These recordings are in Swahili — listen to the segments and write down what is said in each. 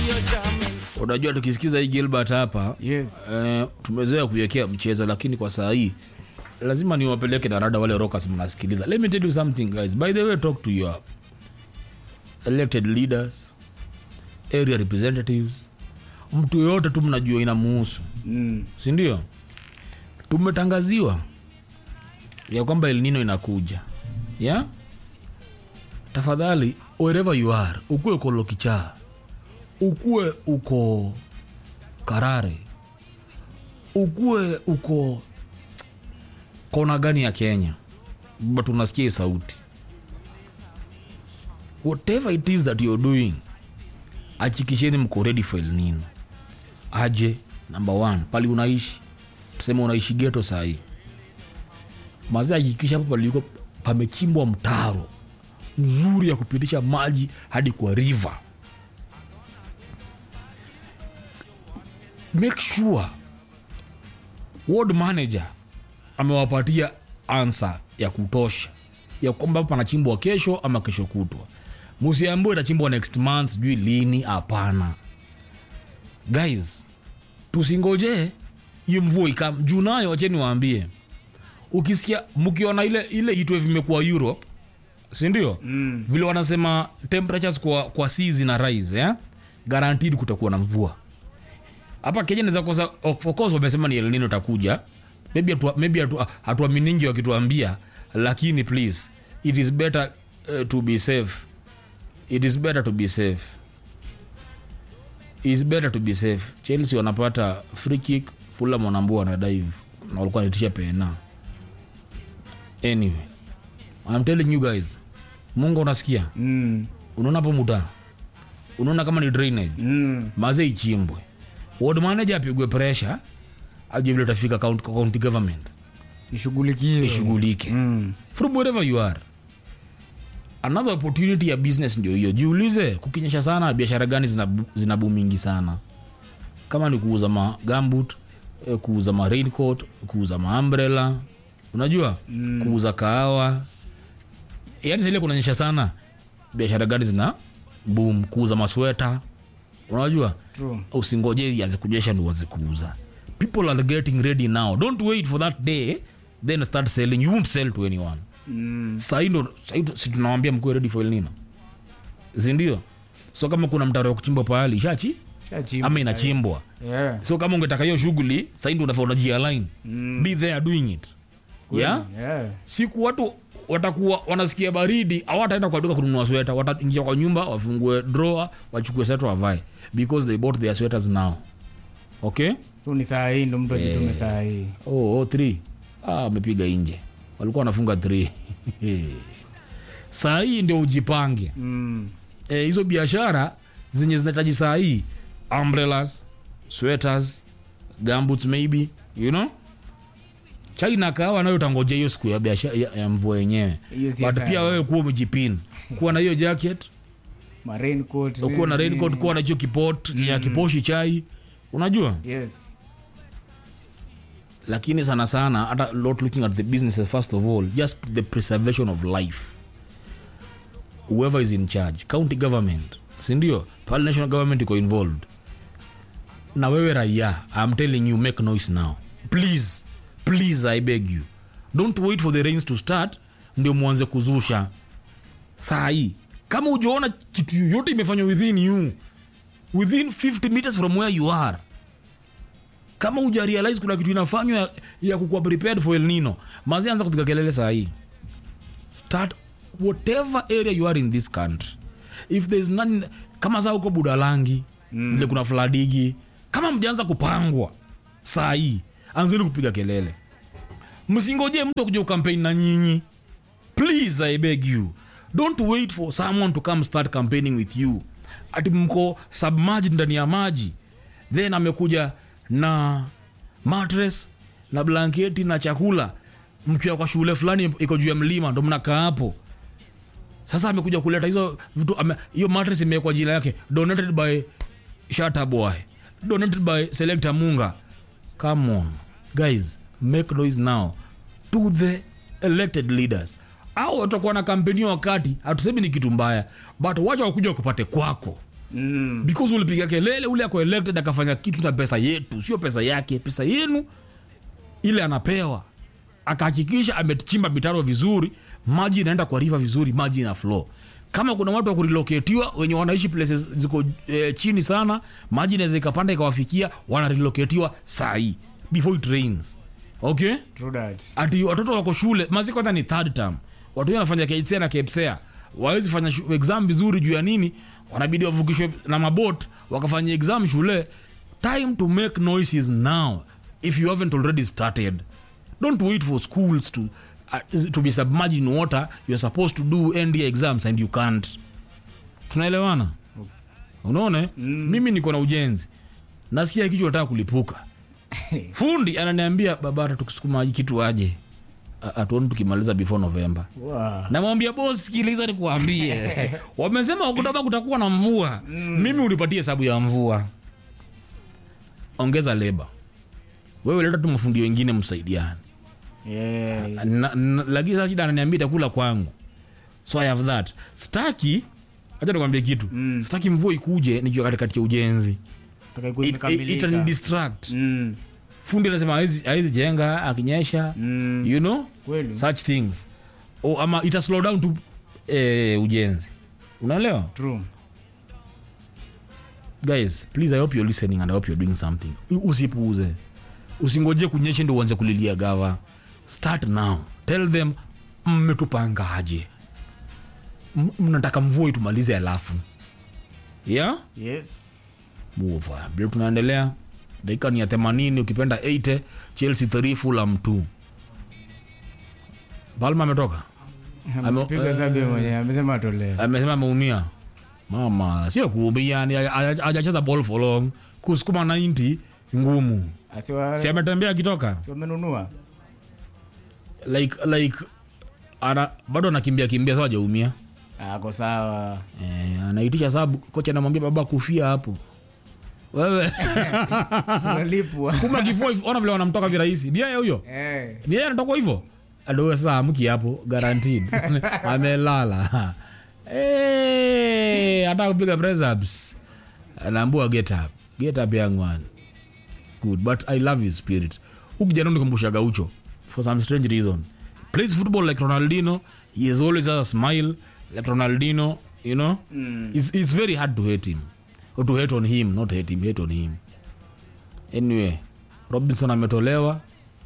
unajua tukisikiza hii gilbert hapa Yes. eh, tumezoea kuiwekea mchezo lakini kwa saa hii lazima niwapeleke na rada wale rockers mnasikiliza let me tell you something guys by the way talk to your elected leaders area representatives mtu yoyote tu mnajua inamuhusu Mm. sindio tumetangaziwa ya kwamba elnino inakuja ya tafadhali wherever you are ukuwe uko lokichaa ukuwe uko karare ukuwe uko kona gani ya kenya but unasikia hii sauti whatever it is that you're doing achikisheni mko ready for El Nino aje number one pali unaishi tuseme unaishi geto sahii mazee hakikisha hapo paliko pamechimbwa mtaro mzuri ya kupitisha maji hadi kwa river make sure ward manager amewapatia ansa ya kutosha ya kwamba panachimbwa kesho ama kesho kutwa musiambue itachimbwa next month sijui lini hapana guys tusingoje hiyo mvua ikam juu nayo wacheni waambie ukisikia mkiona ile ile hitwe vimekuwa europe sindio mm. vile wanasema temperatures kwa, kwa sea zina rise eh? guaranteed kutakuwa na mvua hapa kenya naweza kosa of course wamesema ni elnino itakuja maybe hatua- maybe hatua- hatuaminingi wakituambia lakini please it is better uh, to be safe it is better to be safe is better to be safe chelsea wanapata free kick fulham wanaambua wana dive na walikuwa naitisha pena anyway I'm telling you guys mungu unasikia Mm. unaona hapo muta unaona kama ni drainage Mm. maze ichimbwe ward manager apigwe pressure ajue vile tafika county, county government Ishughulikiwe. ishughulike Mm. from wherever you are another opportunity ya business ndio hiyo jiulize kukinyesha sana biashara gani zina, zina bumingi sana kama ni kuuza ma gambut eh, kuuza ma raincoat kuuza ma umbrella unajua mm. kuuza kahawa yani sile kunanyesha sana biashara gani zina boom kuuza masweta unajua True. usingoje ianze kujesha ndo uanze kuuza people are getting ready now don't wait for that day then start selling you won't sell to anyone Mm. sahii ndo sahii tu- si tunawambia mkuwe ready for El Nino sindio so kama kuna mtaro wa kuchimbwa pahali ishachi Shachimba ama sahi. inachimbwa Yeah. so kama ungetaka hiyo shughuli sahii ndo unafaa unajialign Mm. be there doing it yeah? Yeah. siku watu watakuwa wanasikia baridi awataenda kwa duka kununua sweta wataingia kwa nyumba wafungue drawer wachukue sweta wavae because they bought their sweaters now okay so ni saa hii ndo mtu ajitume saa hii oh, oh, three. Ah, amepiga nje walikuwa wanafunga three. saa hii ndio ujipange Mm. Eh, hizo biashara zenye zinahitaji saa hii umbrellas sweaters gumboots maybe you know china kahawa nayo utangoja hiyo siku ya biashara ya, ya mvua yenyewe Hiyo si but saa pia hii. wewe kuwa umejipin kuwa na hiyo jacket Ma raincoat, kuwa na nini, raincoat kuwa na hicho kipot ya kiposhi chai unajua Yes. lakini sana sana hata not looking at the businesses first of all just the preservation of life whoever is in charge county government sindio pale national government iko involved na wewe raia i'm telling you make noise now please please i beg you don't wait for the rains to start ndio mwanze kuzusha saa hii kama ujaona kitu yoyote imefanywa within you within 50 meters from where you are kama uja realize kuna kitu inafanywa ya, ya kukuwa prepared for El Nino mazi anza kupiga kelele saa hii start whatever area you are in this country if there's none kama saa huko budalangi mm. vile kuna fladigi kama mjaanza kupangwa saa hii anzeni kupiga kelele msingoje mtu akuja ukampeni na nyinyi please i beg you don't wait for someone to come start campaigning with you ati mko submerged ndani ya maji then amekuja na matres na blanketi na chakula mkiwa kwa shule fulani iko juu ya mlima ndo mnakaa hapo sasa amekuja kuleta hizo vitu ame- hiyo matres imewekwa jina yake donated by shata boy donated by selector munga come on guys make noise now to the elected leaders au watakuwa na kampeni hiyo wakati hatusemi ni kitu mbaya but wacha wakuja wakupate kwako Mm. because ulipiga kelele ule ako elected akafanya kitu na pesa yetu sio pesa yake pesa yenu ile anapewa akahakikisha amechimba mitaro vizuri maji inaenda kwa river vizuri maji ina flow kama kuna watu wa kureloketiwa wenye wanaishi places ziko eh, chini sana maji inaweza ikapanda ikawafikia wanareloketiwa sahii before it rains okay True that. ati watoto wako shule mazi kwanza ni third term watu wengi wanafanya KCSE na KPSEA wawezi fanya shu- exam vizuri juu ya nini wanabidi wavukishwe na mabot wakafanya exam shule time to make noises now if you haven't already started don't wait for schools to, uh, to be submerged in water you're supposed to do end year exams and you can't tunaelewana unaona eh? mimi niko na ujenzi nasikia kichwa nataka kulipuka fundi ananiambia babara tukisukuma hii kitu aje A- atuoni tukimaliza before november Wow. namwambia bos sikiliza nikuambie wamesema oktoba kutakuwa na mvua mimi unipatie hesabu ya mvua ongeza leba wewe leta tu mafundi wengine msaidiane Yeah. Na- na- lakini sasa shida ananiambia itakula kwangu so i have that staki hacha nikwambie kitu mm. staki mvua ikuje nikiwa katikati ya ujenzi Taka ikuwe It- it- imekamilika. itani distract Mm. fundi anasema hawezi hawezi jenga akinyesha Mm. you know Kweli. such things o, ama ita slow down tu eh, ujenzi unaelewa True. guys please i hope you're listening and i hope you're doing something U- usipuuze usingoje kunyesha ndio uanze kulilia gava start now tell them mmetupangaje M- mnataka mvua itumalize alafu yeah Yes. move vile tunaendelea dakika ni ya 80 ukipenda 80 chelsea 3 fulham 2 palma ametoka Ame- Amepiga sabi mwenyewe amesema atolee. amesema ameumia mama sio kuumia ni hajacheza ball for long kusukuma 90 ngumu Asiwa si ametembea akitoka si wamenunua. like like ana bado anakimbia kimbia so hajaumia Ako sawa. eh, anaitisha sababu kocha anamwambia baba kufia hapo wewe Tunalipwa. kuma kifua hivyo, ona vile wanamtoka virahisi ni yeye huyo Eh. ni yeye anatoka hivyo adoe saa amki hapo guaranteed amelala Eh, hata kupiga press ups anaambua get up get up young one good but i love his spirit huku jana nikumbusha gaucho for some strange reason plays football like ronaldino he has always has a smile like ronaldino you know mm. it's, it's very hard to hate him or to hate on him not hate him hate on him anyway robinson ametolewa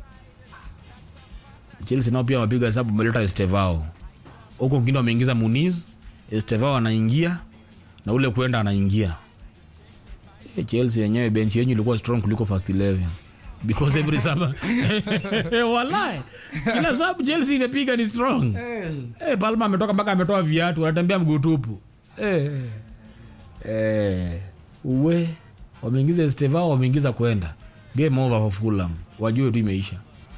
chelsea nao pia wapiga hesabu wameleta estevao huko wengine wameingiza muniz estevao anaingia na ule kwenda anaingia Eh, chelsea yenyewe benchi yenyu ilikuwa strong kuliko first 11 because every summer walai kila sabu chelsea imepiga ni strong eh, palma ametoka mpaka ametoa viatu anatembea mguu tupu eh, eh, uwe wameingiza estevao wameingiza kwenda game over for fulham wajue tu imeisha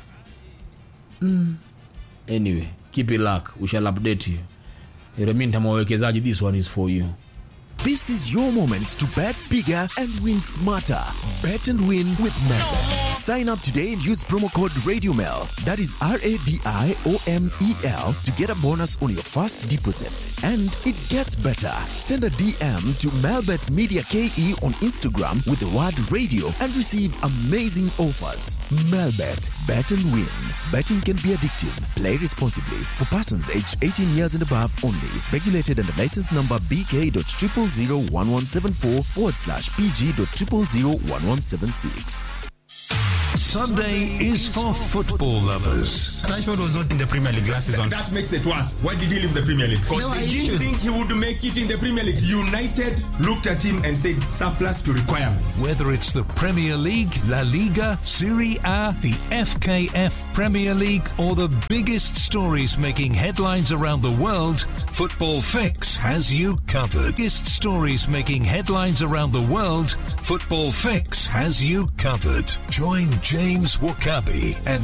anyway keep it luck we shall update you In the meantime wawekezaji this one is for you This is your moment to bet bigger and win smarter. Bet and win with Melbet. Sign up today and use promo code RadioMel. That is R A D I O M E L to get a bonus on your first deposit. And it gets better. Send a DM to Melbet Media KE on Instagram with the word radio and receive amazing offers. Melbet. Bet and win. Betting can be addictive. Play responsibly. For persons aged 18 years and above only. Regulated under license number BK.0001174 forward slash PG.0001176. Sunday is for football lovers. Rashford was not in the Premier League last season. That makes it worse. Why did he leave the Premier League? Because There were they didn't issues. think he would make it in the Premier League. United looked at him and said surplus to requirements. Whether it's the Premier League, La Liga, Serie A, the FKF Premier League, or the biggest stories making headlines around the world, Football Fix has you covered. Biggest stories making headlines around the world, Football Fix has you covered. Join James Wakabi and